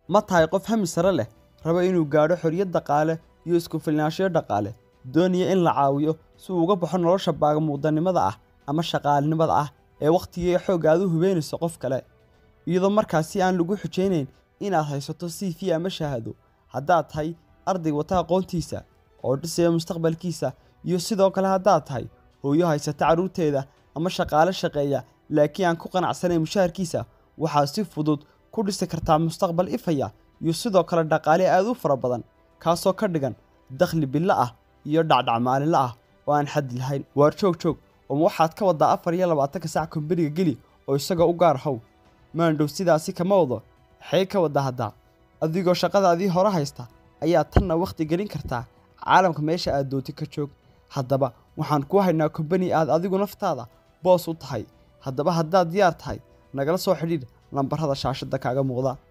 ma tahay qof hami sare leh raba inuu gaadho xorriyad dhaqaale iyo isku filnaanshiyo dhaqaale doonaya in la caawiyo si uu uga baxo nolosha baagamuudanimada ah ama shaqaalinimada ah ee wakhtiga iyo xoogga aad u hubeynayso qof kale iyadoo markaasi aan lagu xujaynayn inaad haysato c v ama shahaado haddaad tahay arday wata aqoontiisa oo dhisaya mustaqbalkiisa iyo sidoo kale haddaad tahay hooyo haysata carruurteeda ama shaqaale shaqeeya laakiin aan ku qanacsanayn mushaharkiisa waxaad si fudud ku dhisi kartaa mustaqbal ifaya iyo sidoo kale dhaqaale aad u fara badan kaasoo ka dhigan dakhli billo ah iyo dhacdhac maalinle ah oo aan xaddi lahayn waar joog joog oma waxaad ka waddaa afar iyo labaatanka sac kombaniga geli oo isagoo u gaar how maandhow sidaasi kama wado maxay ka wadda haddaa adigoo shaqadaadii hore haysta ayaa tanna wakhti gelin kartaa caalamka meesha aad dooti ka joog haddaba waxaan kuu haynaa kombani aad adigu naftaada boos u tahay haddaba haddaad diyaar tahay nagala soo xidhiidh lambarrada shaashadda kaaga muuqda